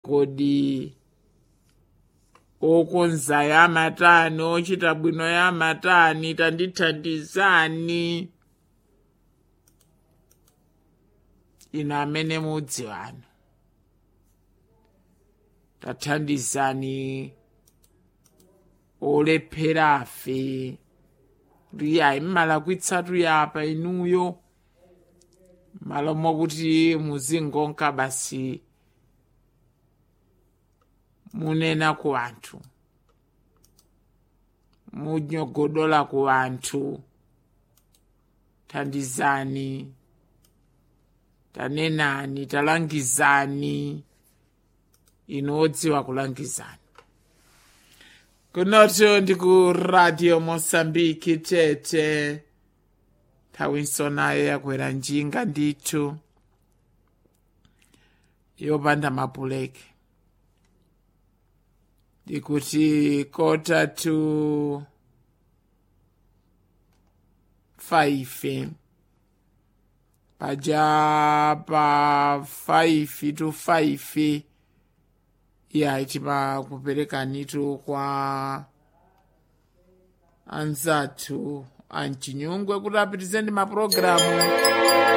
kodi okonza yamatani ochita bwino yamatani tandithandizani ino amene mudziwano tathandizani olepherafe riyayi mmalakwitsatu yapa inuyo malo mokuti muzingonka basi munena ku anthu munyogodola ku anthu thandizani tanenani talangizani inu odziwa kulangizani kunoto ndi ku radio mosambiki tete nthawi nayo yakwera njinga ndithu yopanda mapuleki ndikuti kota to five paja pa five to five ya itima kuperekanitu kwa anzathu amchinyungwe kuti apitizeni mapulogalamu